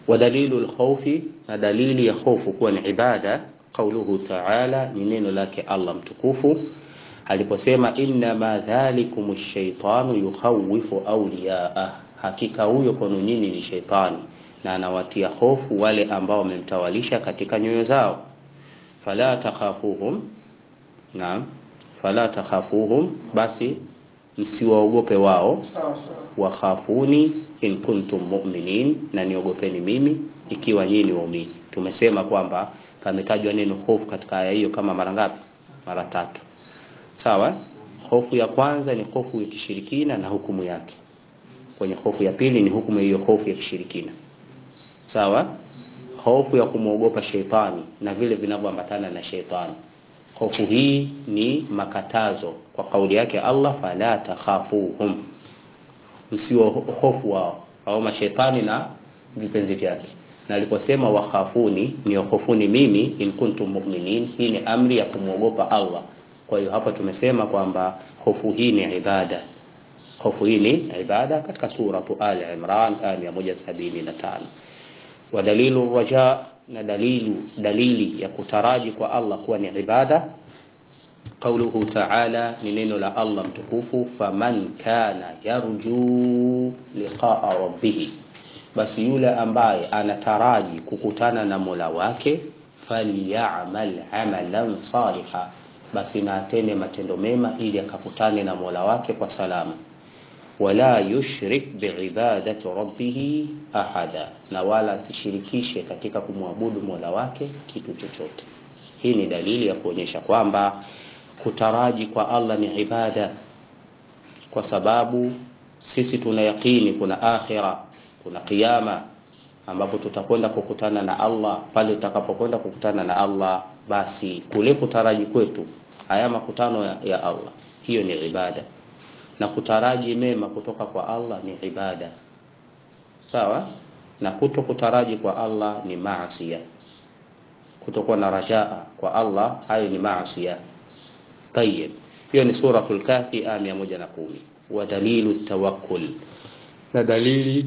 ودليل الخوف دليل يخوف كون عبادة قوله تعالى ni neno lake Allah mtukufu aliposema innama dhalikum shaitanu yukhawifu awliyaa hakika huyo kwenu nyinyi ni sheitani na anawatia hofu wale ambao wamemtawalisha katika nyoyo zao fala takhafuhum naam fala takhafuhum basi msiwaogope wao wakhafuni in kuntum mu'minin na niogopeni mimi ikiwa nyinyi ni waumini tumesema kwamba pametajwa neno hofu katika aya hiyo kama mara ngapi mara tatu sawa hofu ya kwanza ni hofu ya kishirikina na hukumu yake kwenye hofu ya pili ni hukumu hiyo hofu ya kishirikina sawa hofu ya kumwogopa sheitani na vile vinavyoambatana na sheitani hofu hii ni makatazo kwa kauli yake Allah fala takhafuhum msio hofu wao au mashaitani na vipenzi vyake na aliposema wakhafuni ni hofuni mimi in kuntum mu'minin hii ni amri ya kumwogopa Allah kwa hiyo hapa tumesema kwamba hofu hii ni ibada hofu hii ni ibada katika sura Ali Imran aya 175 wa dalilu raja na dalilu dalili ya kutaraji kwa Allah kuwa ni ibada قوله تعالى نينو لا الله متكوفو فمن كان يرجو لقاء ربه basi yule ambaye anataraji kukutana na Mola wake falyamal amalan saliha basi na atende matendo mema ili akakutane na Mola wake kwa salama wala yushrik biibadati rabbih ahada na wala asishirikishe katika kumwabudu Mola wake kitu chochote hii ni dalili ya kuonyesha kwamba kutaraji kwa Allah ni ibada kwa sababu sisi tuna yakini kuna akhira kuna kiyama ambapo tutakwenda kukutana na Allah pale tutakapokwenda kukutana na Allah basi kule kutaraji kwetu haya makutano ya, ya Allah hiyo ni ibada na kutaraji mema kutoka kwa Allah ni ibada sawa na kuto kutaraji kwa Allah ni maasiya kutokuwa na rajaa kwa Allah hayo ni maasiya طيب hiyo ni suratul kafi aya 110 wa dalilu tawakkul na dalili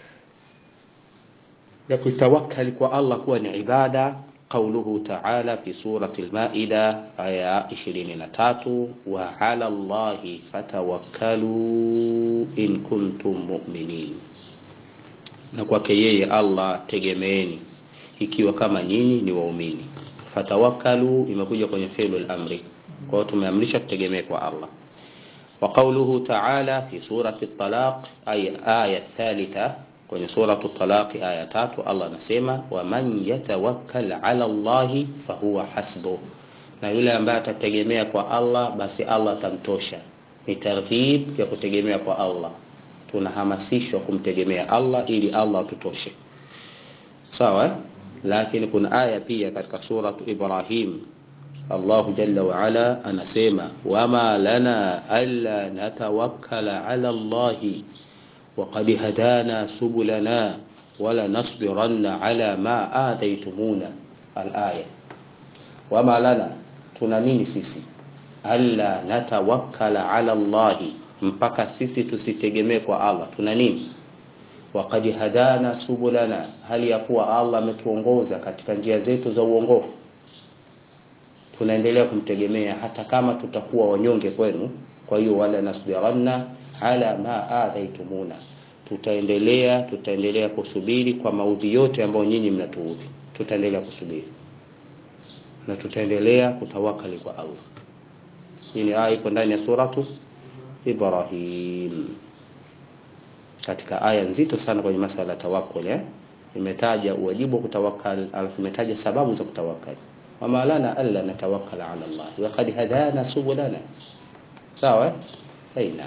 ya kutawakkali kwa Allah kuwa ni ibada قوله تعالى في سورة المائدة آية 23 وعلى الله فتوكلوا إن كنتم مؤمنين na kwake yeye Allah tegemeeni ikiwa kama nyinyi ni waumini fatawakkalu imekuja kwenye fi'lu al-amri kwa hiyo tumeamrisha tutegemee kwa Allah wa qawluhu ta'ala fi surati at-talaq ay aya thalitha kwenye suratu talaq aya tatu Allah anasema wa man yatawakkal ala Allah fahuwa hasbuh na yule ambaye atategemea kwa Allah basi Allah atamtosha ni targhib ya kutegemea kwa Allah tunahamasishwa kumtegemea Allah ili Allah atutoshe sawa lakini kuna aya pia katika suratu Ibrahim Allah jalla wa ala anasema wama lana alla natawakkala ala Allah وقد هدانا سبلنا ولنصبرن على ما آتيتمونا الآية وما لنا tuna nini sisi alla natawakkala ala Allah mpaka sisi tusitegemee kwa Allah tuna nini waqad hadana subulana hali ya kuwa Allah ametuongoza katika njia zetu za uongofu tunaendelea kumtegemea hata kama tutakuwa wanyonge kwenu kwa hiyo wala nasbiranna ala ma adhaitumuna tutaendelea tutaendelea kusubiri kwa maudhi yote ambayo nyinyi mnatuudhi tutaendelea kusubiri na tutaendelea kutawakali kwa Allah hii ni aya iko ndani ya suratu Ibrahim katika aya nzito sana kwenye masala ya tawakkul eh imetaja uwajibu wa kutawakkal alafu imetaja sababu za kutawakkal wama lana alla natawakkal ala Allah wa qad hadana subulana sawa aina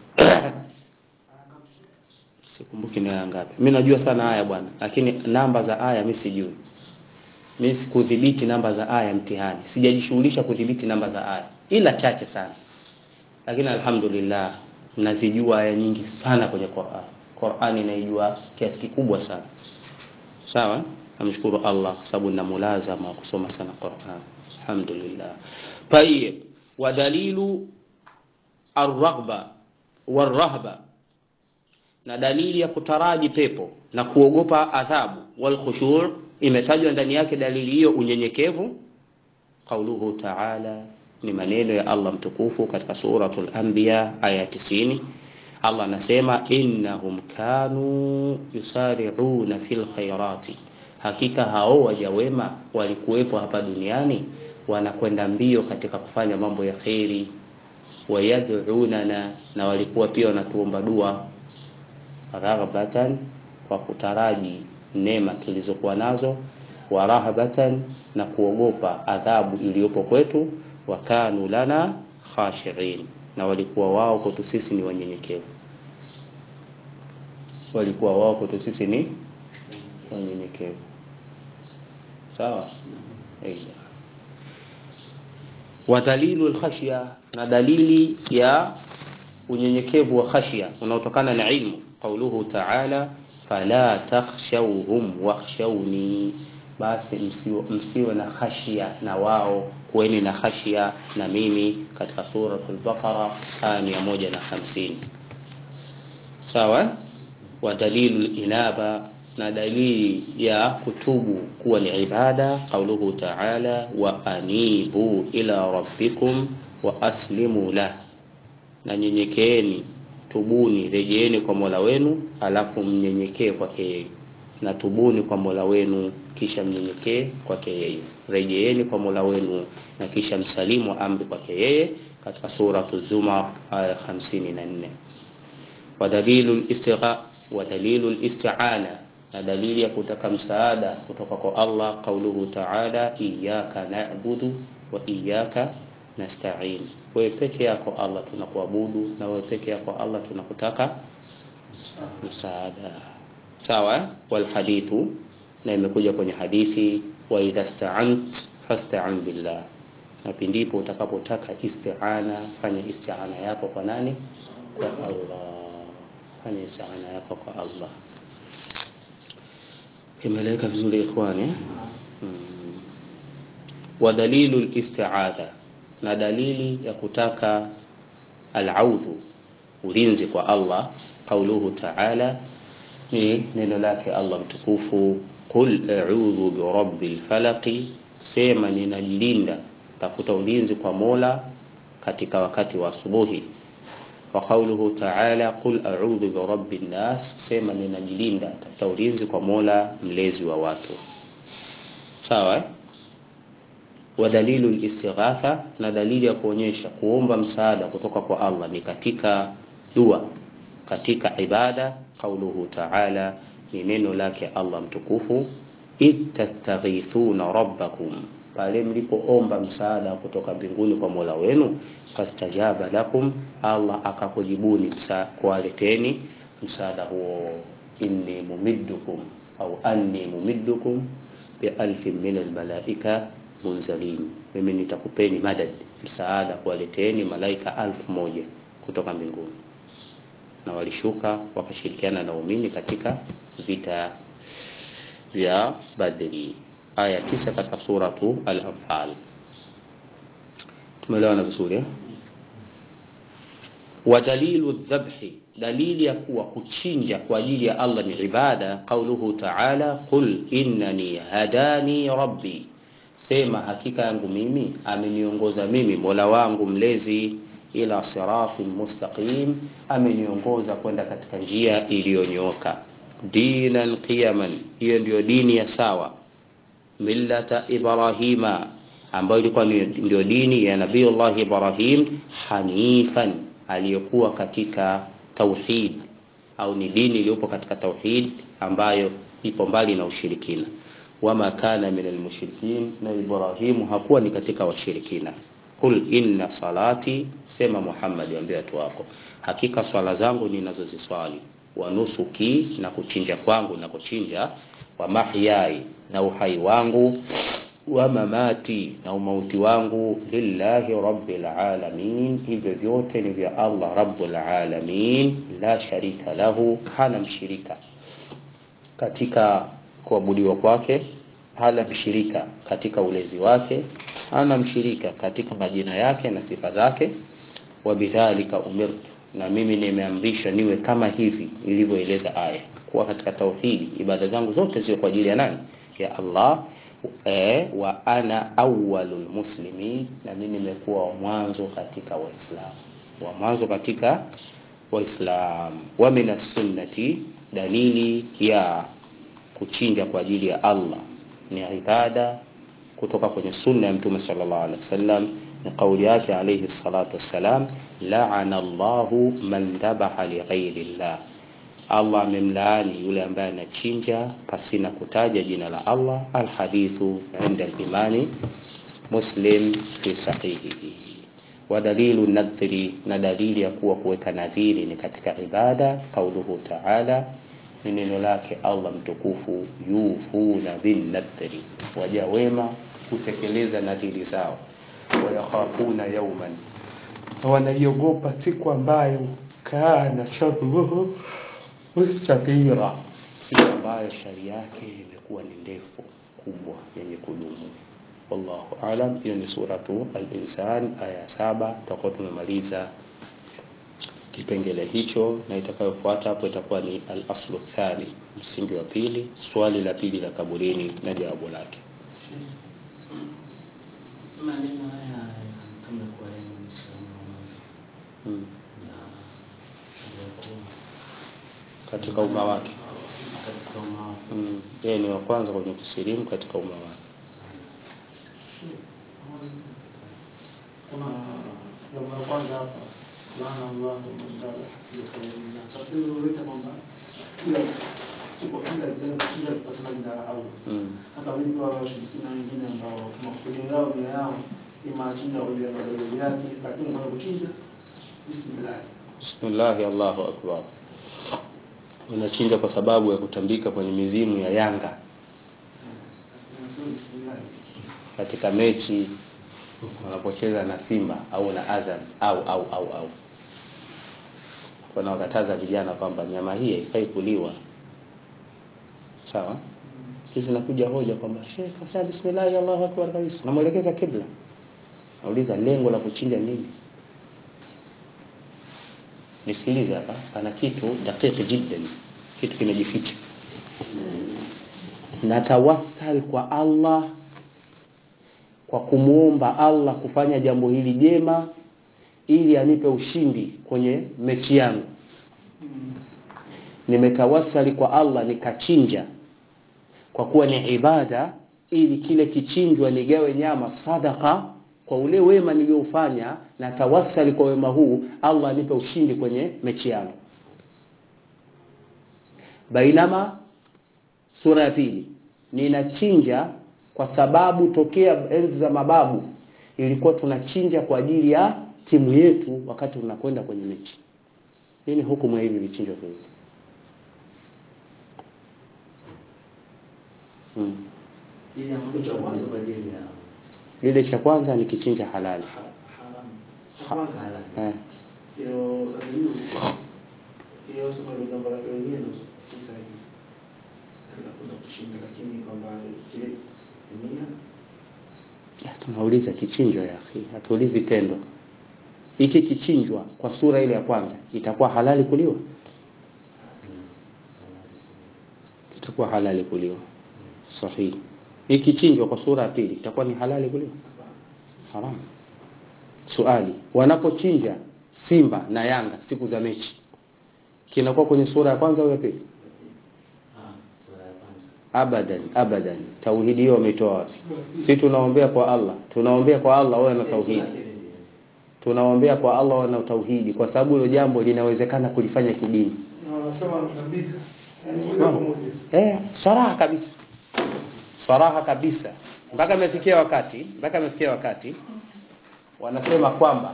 sikumbuki ni aya ngapi mimi najua sana aya bwana lakini namba za aya mimi sijui mimi sikudhibiti namba za aya mtihani sijajishughulisha kudhibiti namba za aya ila chache sana lakini alhamdulillah nazijua aya nyingi sana kwenye Qur'an Qur'an inaijua kiasi kikubwa sana sawa namshukuru Allah kwa sababu nina mulazama wa kusoma sana Qur'an alhamdulillah tayyib wa dalilu الرغبة والرهبة na dalili ya kutaraji pepo na kuogopa adhabu wal khushu' imetajwa ndani yake dalili hiyo unyenyekevu qauluhu ta'ala ni maneno ya Allah mtukufu katika suratul anbiya aya 90 Allah anasema innahum kanu yusari'una fil khairati hakika hao waja wema walikuwepo hapa duniani wanakwenda mbio katika kufanya mambo ya kheri wayad'unana na walikuwa pia wanatuomba dua raghbatan kwa kutaraji neema tulizokuwa nazo wa rahabatan na kuogopa adhabu iliyopo kwetu wa kanu lana khashirin na walikuwa wao kwetu sisi ni wanyenyekevu walikuwa wao kwetu sisi ni wanyenyekevu sawa aidha wa dalilu alkhashya na dalili ya unyenyekevu wa khashya unaotokana na ilmu qauluhu ta'ala fala takhshawhum wakhshawni basi msiwe, msiwe na khashia na wao kuweni na khashia na mimi katika suratul baqara aya mia moja na hamsini sawa wa dalilu inaba na dalili ya kutubu kuwa ni ibada qauluhu ta'ala wa anibu ila rabbikum wa aslimu lah na nyenyekeeni tubuni rejeeni kwa mola wenu alafu mnyenyekee kwake yeye na tubuni kwa mola wenu kisha mnyenyekee kwake yeye rejeeni kwa mola wenu na kisha msalimu amri kwake yeye katika suratu zumar aya 54 wa dalilu istigha wa dalilu isti'ana na dalili ya kutaka msaada kutoka kwa Allah qauluhu ta'ala iyyaka na'budu wa iyyaka nasta'in wewe peke yako Allah tunakuabudu na wewe peke yako Allah tunakutaka msaada sawa wal hadithu na imekuja kwenye hadithi wa idha sta'ant fasta'in billah na pindipo utakapotaka isti'ana fanya isti'ana yako kwa nani kwa Allah fanya isti'ana yako kwa Allah imeleka vizuri ikhwani hmm. wa dalilu al-isti'adha na dalili ya kutaka al-audhu ulinzi kwa Allah qauluhu ta'ala ni neno lake Allah mtukufu qul a'udhu bi rabbil falaq sema ninajilinda tafuta ulinzi kwa Mola katika wakati wa asubuhi wa qawluhu ta'ala qul a'udhu bi rabbin nas sema ninajilinda tafuta ulinzi kwa Mola mlezi wa watu sawa eh? wa dalilu al-istighatha na dalili ya kuonyesha kuomba msaada kutoka kwa Allah ni katika dua katika ibada qauluhu ta'ala ni neno lake Allah mtukufu ittastaghithuna rabbakum pale mlipoomba msaada kutoka mbinguni kwa Mola wenu fastajaba lakum Allah akakujibuni msa, kuwaleteni msaada huo inni mumiddukum au anni mumiddukum bi alfin min almalaika munzalin mimi nitakupeni madad msaada kuwaleteni malaika alfu moja kutoka mbinguni na walishuka wakashirikiana na waumini katika vita vya Badri aya tisa katika suratu al-Anfal tumeelewana vizuri eh? wa dalilu dhabhi dalili ya kuwa kuchinja kwa ajili ya Allah ni ibada qauluhu ta'ala qul innani hadani rabbi sema hakika yangu mimi ameniongoza mimi Mola wangu mlezi ila siratin mustaqim ameniongoza kwenda katika njia iliyonyooka dinan qiyaman hiyo ndiyo dini ya sawa millata ibrahima ambayo ilikuwa ndio dini ya nabiiullah ibrahim hanifan aliyokuwa katika tauhid au ni dini iliyopo katika tauhid ambayo ipo mbali na ushirikina wama kana min almushrikin na ibrahimu hakuwa ni katika washirikina Qul inna salati, sema Muhammad, ambia watu wako, hakika swala zangu ninazoziswali, wa nusuki, na kuchinja kwangu na kuchinja, wa mahyai, na uhai wangu, wa mamati, na umauti wangu, lillahi rabbil alamin, hivyo vyote ni vya Allah rabbul alamin, la sharika lahu, hana mshirika katika kuabudiwa kwake, hana mshirika katika ulezi wake hana mshirika katika majina yake na sifa zake wa bidhalika umirtu na mimi nimeamrishwa niwe kama hivi ilivyoeleza aya kuwa katika tauhidi ibada zangu zote ziwe kwa ajili ya nani ya Allah e, wa ana awwalul muslimin na mimi nimekuwa wa mwanzo katika waislamu wa mwanzo katika waislamu wa min sunnati dalili ya kuchinja kwa ajili ya Allah ni ibada kutoka kwenye sunna ya mtume sallallahu alaihi wasallam ni kauli yake alayhi salatu wassalam la'ana Allahu man dhabaha li ghairi Allah Allah amemlaani yule ambaye anachinja pasina kutaja jina la Allah alhadithu inda al-imani muslim fi sahihihi wa dalilu nadhri na dalili ya kuwa kuweka nadhiri ni katika ibada kauluhu ta'ala ni neno lake Allah mtukufu yufuna bin nadhri waja wema kutekeleza nadhiri zao wayakhafuna yauman wanaiogopa siku ambayo kana sharruhu mustatira siku ambayo shari yake imekuwa ni ndefu kubwa yenye kudumu wallahu alam hiyo ni suratu al-insan aya saba tutakuwa tumemaliza kipengele hicho na itakayofuata hapo itakuwa ni al-aslu thani msingi wa pili swali la pili la kaburini na jawabu lake maneno haya kama kwa yeye Muislamu wa mwanzo hmm. na aliyekuwa katika umma wake katika umma wake. hmm. yeye ni wa kwanza kwenye kusilimu katika umma wake kuna jambo la kwanza hapa laana Allah mandala na tafsiri ileta kwamba kila siku kila jambo kila pasana jina la Allah hmm. hata wengi wa washirikina wengine ambao makusudio yao nia yao ni machinja kwa ajili ya madai yake lakini kwa kuchinja bismillah Bismillahi Allahu akbar. Unachinja kwa sababu ya kutambika kwenye mizimu ya Yanga Nasema bismillah katika mechi wanapocheza na Simba au na Azam au au au au. Wanawakataza vijana kwamba nyama hii haifai kuliwa. Sawa? Hizi nakuja hoja kwamba Sheikh kasema bismillah Allahu akbar kabisa. Namuelekeza kibla. Nauliza lengo la kuchinja nini? Nisikilize hapa, pana kitu dakiki jiddan, kitu kimejificha. Natawassal kwa Allah kwa kumwomba Allah kufanya jambo hili jema ili anipe ushindi kwenye mechi yangu. Nimetawasali kwa Allah nikachinja kwa kuwa ni ibada ili kile kichinjwa nigawe nyama sadaka kwa ule wema niliofanya na tawasali kwa wema huu Allah anipe ushindi kwenye mechi yangu. Bainama sura ya pili ninachinja kwa sababu tokea enzi za mababu ilikuwa tunachinja kwa ajili ya timu yetu wakati tunakwenda kwenye mechi. Nini hukumu ya hivi vichinjwa viwili? Hmm. Ili ambacho cha mwanzo kwa ajili ya Lile cha kwanza ni kichinja halali. haram cha kwanza halali. Eh. hiyo hiyo hiyo sema ndio jambo la wenyewe si sahihi tunakwenda kushinda lakini kwamba kile nia Ya, tunauliza kichinjwa ya akhi, hatuulizi tendo. Hiki kichinjwa kwa sura ile ya kwanza itakuwa halali kuliwa? Itakuwa halali kuliwa. Sahihi. Hiki kichinjwa kwa sura ya pili itakuwa ni halali kuliwa? Haramu. Swali, wanapochinja Simba na Yanga siku za mechi kinakuwa kwenye sura ya kwanza au ya pili? Ah, sura ya kwanza. Abadan, abadan. Tauhidi hiyo wameitoa wapi? Si tunaombea kwa Allah, tunaombea kwa Allah wawe na tauhidi. Tunaombea kwa Allah wawe na tauhidi kwa sababu hilo jambo linawezekana kulifanya kidini. na wanasema wanatambika yani moja kwa moja Eh, saraha kabisa. Saraha kabisa. Mpaka imefikia wakati, mpaka imefikia wakati wanasema kwamba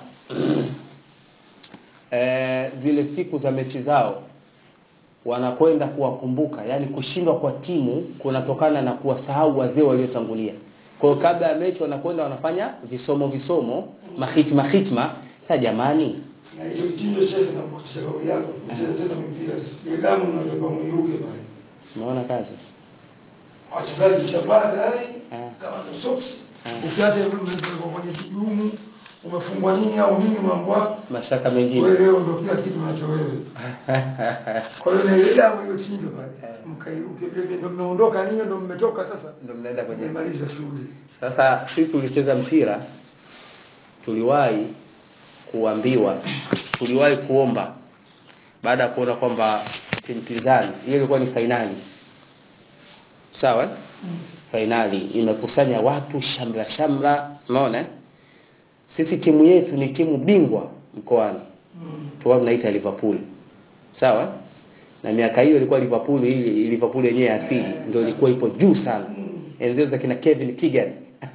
eh, zile siku za mechi zao wanakwenda kuwakumbuka, yani kushindwa kwa timu kunatokana na kuwasahau wazee waliotangulia. Kwa hiyo kabla ya mechi wanakwenda wanafanya visomo visomo, mahitma hitma. Sasa jamani, na hiyo mtindo shehe na kuhakikisha kauli yako kucheza cheza mipira ile damu inatoka mwiruke pale unaona kazi wachezaji chapaa tayari Ah. kama ni socks Ah. ukiacha hivyo mmepelekwa kwenye kigumu umefungwa nini au nini mambo yako mashaka wewe mengine leo ndio kila kitu unacho wewe kwa hiyo na ile damu iliyochinjwa pale mkai ukibebe ndio mmeondoka ninyi ndio mmetoka sasa ndio mnaenda kwenye mmemaliza shughuli Sasa sisi tulicheza mpira, tuliwahi kuambiwa, tuliwahi kuomba baada ya kuona kwamba timu pinzani, hiyo ilikuwa ni fainali, sawa eh? Fainali imekusanya watu shamra shamra, unaona eh? Sisi timu yetu ni timu bingwa mkoani, tulikuwa tunaita Liverpool, sawa eh? na miaka hiyo ilikuwa Liverpool hii Liverpool yenyewe asili ndio ilikuwa ipo juu sana enzi za kina Kevin Keegan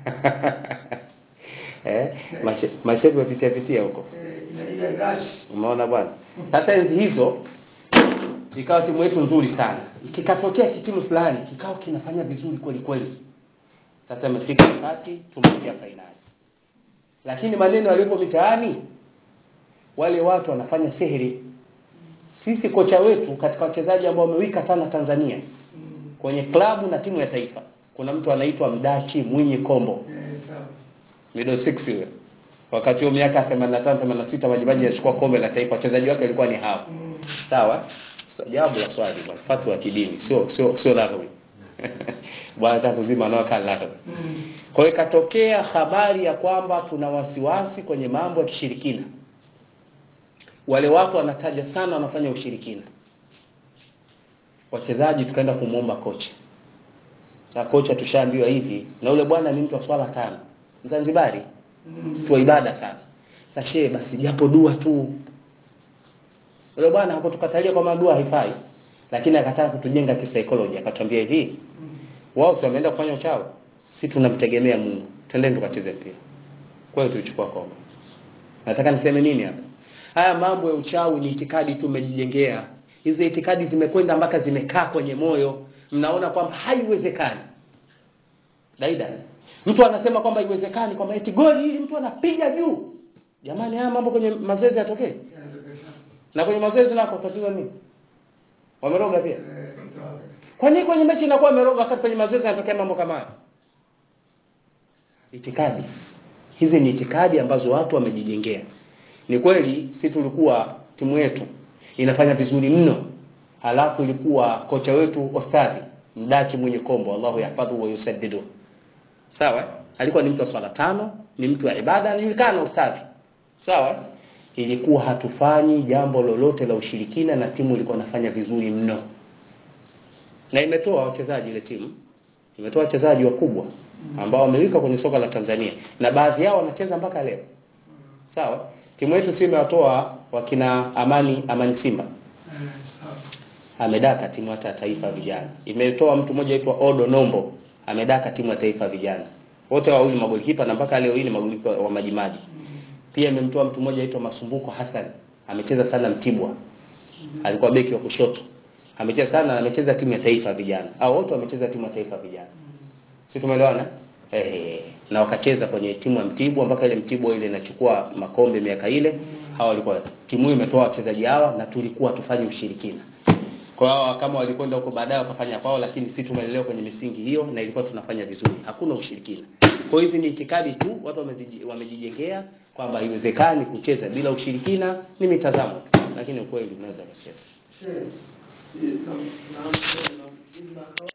eh mache- mashepu yapitia pitia huko eh, ina ile gashi umeona bwana sasa enzi hizo ikawa timu yetu nzuri sana kikatokea kitimu fulani kikawa kinafanya vizuri kweli kweli sasa imefika wakati tumeingia fainali lakini maneno yaliyopo mitaani wale watu wanafanya sihiri sisi kocha wetu katika wachezaji ambao wamewika sana Tanzania kwenye klabu na timu ya taifa kuna mtu anaitwa Mdachi Mwinyi Kombo eh, sawa middle six yule wakati huo miaka 85 86 majimaji yachukua kombe la taifa wachezaji wake walikuwa ni hao sawa so, jawabu la swali bwana fatwa ya kidini sio sio sio laghawi bwana hata kuzima nao kan laghawi Mm. kwa hiyo ikatokea habari ya kwamba tuna wasiwasi kwenye mambo ya kishirikina wale watu wanataja sana wanafanya ushirikina wachezaji tukaenda kumwomba kocha na kocha tushaambiwa hivi na ule bwana ni mtu wa swala tano mzanzibari Mm. mtu wa ibada sana sashe basi japo dua tu yule bwana hakutukatalia kwamba dua haifai lakini akataka kutujenga kisaikolojia akatuambia hivi wao si wameenda kufanya uchawi si tunamtegemea Mungu twendeni tukacheze mpira kwa hiyo tulichukua kombe nataka niseme nini hapa haya mambo ya uchawi ni itikadi tu umejijengea hizi itikadi zimekwenda mpaka zimekaa kwenye moyo mnaona kwamba haiwezekani daida mtu anasema kwamba haiwezekani kwamba eti goli hili mtu anapiga juu jamani haya mambo kwenye mazoezi yatokee Yanatokea. na kwenye mazoezi nako tatizo nini wameroga pia Eh, mtu wake. kwa nini kwenye mechi inakuwa imeroga wakati kwenye mazoezi yanatokea mambo kama haya itikadi hizi ni itikadi ambazo watu wamejijengea ni kweli si tulikuwa timu yetu inafanya vizuri mno halafu ilikuwa kocha wetu ostadhi mdachi mwenye kombo Allahu yahfadhu wa yusaddidu sawa alikuwa ni mtu wa swala tano ni mtu wa ibada anajulikana ustadhi sawa ilikuwa hatufanyi jambo lolote la ushirikina na timu ilikuwa inafanya vizuri mno na imetoa wachezaji ile timu imetoa wachezaji wakubwa ambao wamewika kwenye soka la Tanzania na baadhi yao wanacheza mpaka leo sawa timu yetu si imewatoa wakina Amani Amani Simba Eh, sawa. amedaka timu hata ya taifa ya vijana imetoa mtu mmoja aitwa Odo Nombo amedaka timu ya taifa ya vijana wote wawili magolikipa na mpaka leo hii ni magolikipa wa majimaji pia imemtoa mtu mmoja aitwa Masumbuko Hassan amecheza sana Mtibwa alikuwa beki wa kushoto amecheza sana na amecheza timu ya taifa ya vijana au wote wamecheza timu ya taifa ya vijana si tumeelewana eh na wakacheza kwenye timu ya Mtibwa mpaka ile Mtibwa ile inachukua makombe miaka ile hawa walikuwa timu hiyo imetoa wachezaji hawa na tulikuwa tufanye ushirikina kwa hiyo kama walikwenda huko baadaye wakafanya kwao lakini sisi tumelelewa kwenye misingi hiyo na ilikuwa tunafanya vizuri hakuna ushirikina kwa hiyo hizi ni itikadi tu watu wameziji- wamejijengea kwamba haiwezekani kucheza bila ushirikina ni mitazamo tu lakini ukweli unaweza kucheza Shehe, hii na- na- na- na-